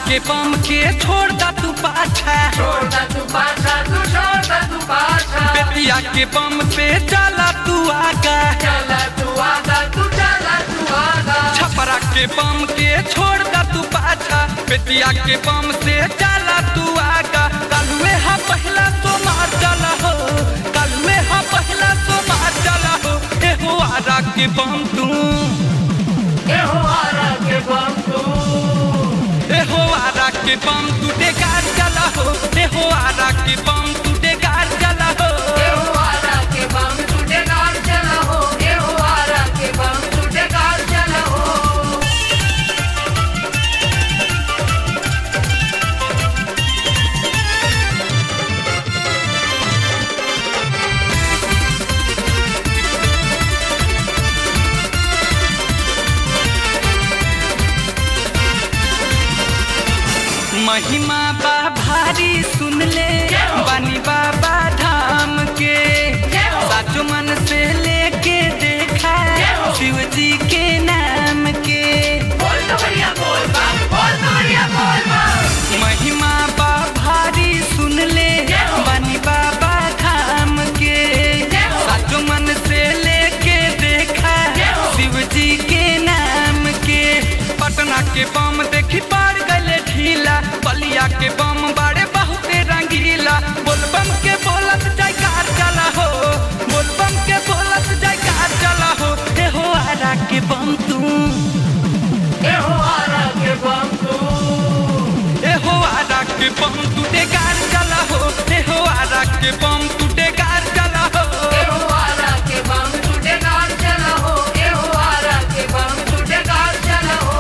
के बम के छोड़ दा तू पाछा छोड़ दा तू पाछा तू छोड़ दा तू पाछा बेतिया के बम पे चला तू आगा चला तू आगा तू चला तू आगा छपरा के बम के छोड़ दा तू पाछा बेतिया के बम से चला तू आगा कलुए हा पहला तो मार चला हो कलुए हा पहला तो मार चला हो ए हो आरा के बम तू ए हो आरा के बम तू ए हो आरा के बम तू डेगार चला हो ए हो आरा के बम तू डेगार चला हो ए हो आरा के बम तू डेगार चला हो ए हो आरा के बम तू डेगार चला हो महिमा बा भारी सुन ले बानी बाबा धाम के साचो मन से लेके देखा शिव जी के नाम के बोल तो बढ़िया बोल बम बोल तो बढ़िया बोल बम महिमा बा भारी सुन ले बानी बाबा धाम के साचो मन से लेके देखा शिव जी के नाम के पटना के बम देखी पार गले ढीला बलिया के बम बाड़े बहुते रंगीला बोलबम के बोलत जयकार चला हो बोलबम के बोलत जयकार चला हो हे हो आरा के बम तू ए हो आरा के बम तू ए हो आरा के बम तू डेगार चला हो ए हो आरा के बम तू डेगार चला हो ए हो आरा के बम तू डेगार चला हो ए हो आरा के बम तू डेगार चला हो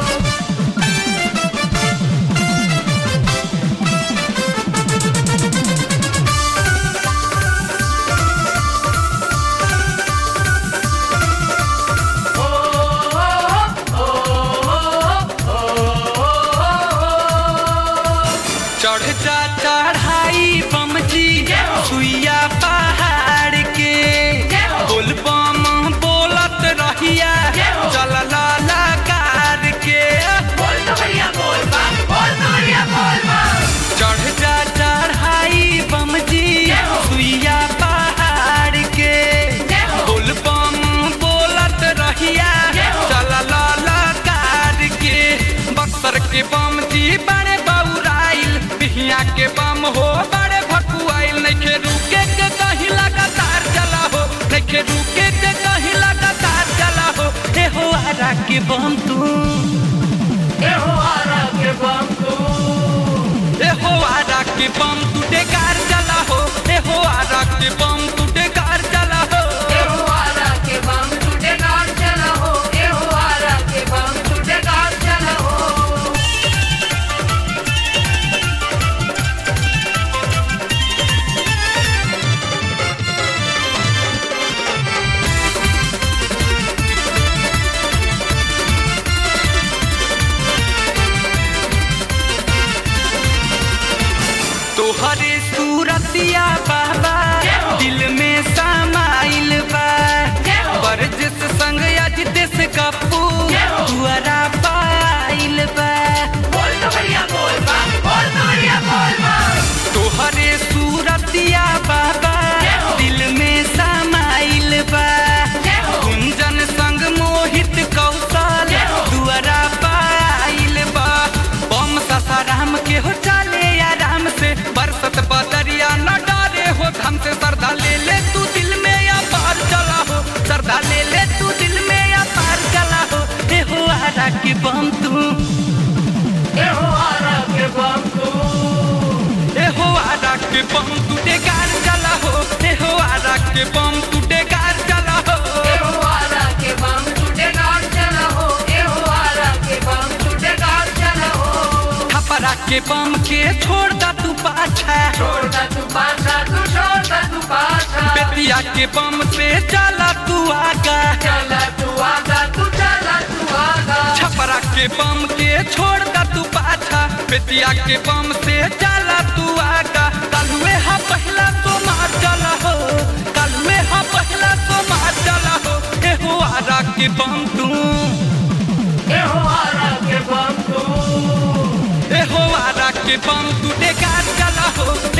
चढ़ जा चढ़ाई बम जी सुइया पहाड़ के बोल बम बोलत रहिया चल लाला कार के बोल तो बढ़िया बोल बम बोल तो बढ़िया बोल बम चढ़ जा चढ़ाई बम जी सुइया पहाड़ के बोल बम बोलत रहिया चल लाला कार के बक्सर के बम जी बड़े बौराइल बिहिया के बम हो बड़े भकुआइल नइखे रुके के कहीं लगातार चला हो नइखे रुके के कहीं लगातार चला हो ए हो आरा के बम तू ए हो आरा के बम तू ए हो आरा के बम तू डेकार चला हो ए हो आरा के बम तू डेकार चला हो ए हो आरा के बम तू डेगार चला हो ए हो आरा के बम तू डेगार चला हो तोहरे सूरतिया बाबा दिल में समाइल बा बरजिस संग अजित कपू दुआरा पाइल बा बोल तो बढ़िया बोल बम बोल तो बढ़िया बोल बम तोहरे सूरतिया बाबा दिल में समाइल बा गुंजन संग मोहित कौशल दुआरा पाइल बा बम ससाराम के हो चले आराम से बरसत बदरिया न डरे हो धम से सरदा ले ले तू दिल में या पार चला हो सरदा ले ले तू दिल में या पार चला हो हे हो आरा के बम तू ए हो आरा के बम तू ए हो आरा के बम तू डेगार चला हो ए हो आरा के बम तू डेगार चला हो ए हो आरा के बम तू डेगार चला हो ए हो आरा के बम तू डेगार चला हो थपरा के बम के छोड़ दा तू पाछा छोड़ दा तू पाछा तू छोड़ दा तू पाछा बेतिया के बम से चला तू आगा चला तू आगा तू चला तू आगा छपरा के बम के छोड़ दा तू पाछा बेतिया के बम से चला तू आगा कलुए हा पहला तो मार चला हो कलुए हा पहला तो मार चला हो ए हो आरा के बम तू ए हो आरा के बम तू ए बम टूटे कार चला हो